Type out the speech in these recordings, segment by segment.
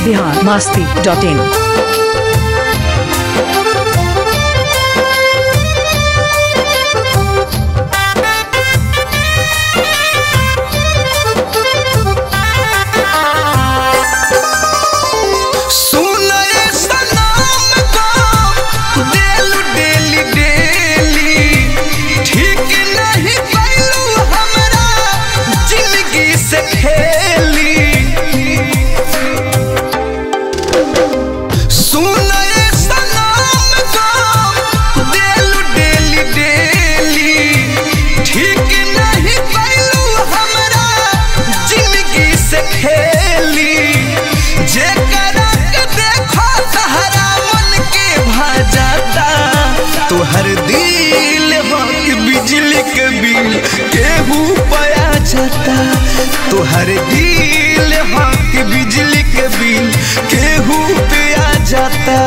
Bihar Masti dot in सुनए सनम को देलू डेली डेली ठीक नहीं कैलू हमरा जिंदगी से खेली सुनए सनम को देलू डेली डेली ठीक नहीं कैलू हमरा जिंदगी से खेली जे करक देखो सहारा मन के भाजाता तोहर दिल हो कि बिजली के बिल केहू पया जाता तोहर दिल हो कि बिजली के बिल केहू पे आ जाता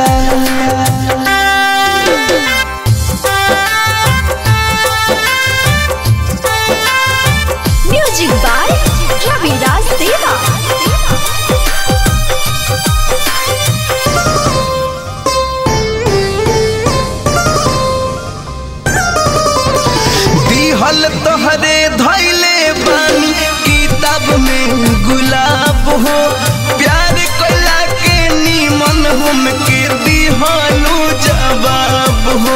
म्यूजिक बाय रविराज देवा दिहल तोहरे धैले बानी किताब में गुलाब हो प्यार कला के नीमन हम के दिहलू जवाब हो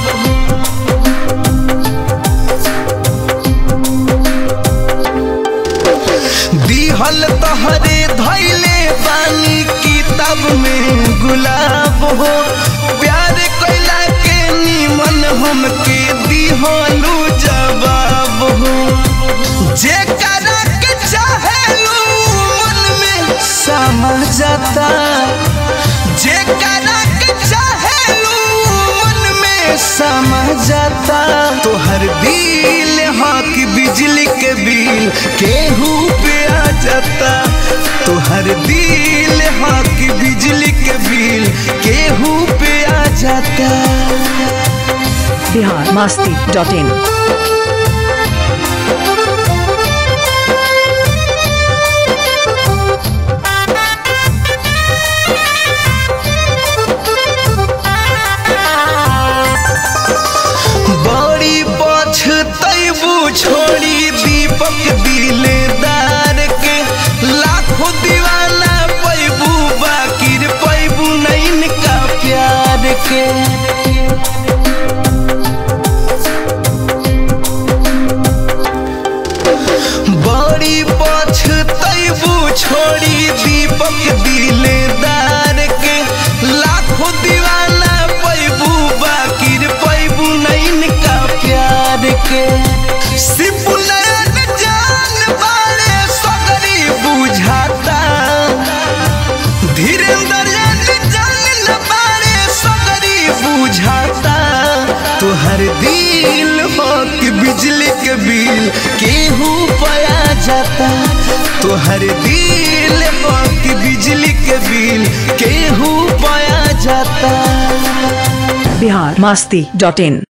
दिहल तोहरे धैले बानी किताब में गुलाब हो प्यार कैला के नीमन हम के दिहलू जवाब हो जे करक चाहेलू मन में समा जाता जे करक चाहेलू मन में समा जाता तोहर दिल हाँ कि बिजली के बिल केहू पे आ जाता तोहर दिल हाँ कि बिजली के बिल केहू पे आ जाता बिहार मास्ती डॉट इन बड़ी पछतैबू छोड़ी दीपक दिलदार के लाखों दीवाना पैबू बाकिर पैबू नैन का प्यार के बड़ी पछतैबू छोड़ी दीपक दिलदार के लाखों दीवाना पैबू बाकिर पैबू नैन का प्यार के सिपुलैन जान बारे सगरी बुझाता धीरेन्द्र जान न बारे सगरी बुझाता तोहर दिल हो कि बिजली के बिल केहू पया जाता तोहर दिल हो कि बिजली के बिल केहू पया जाता बिहार मास्ती डॉट इन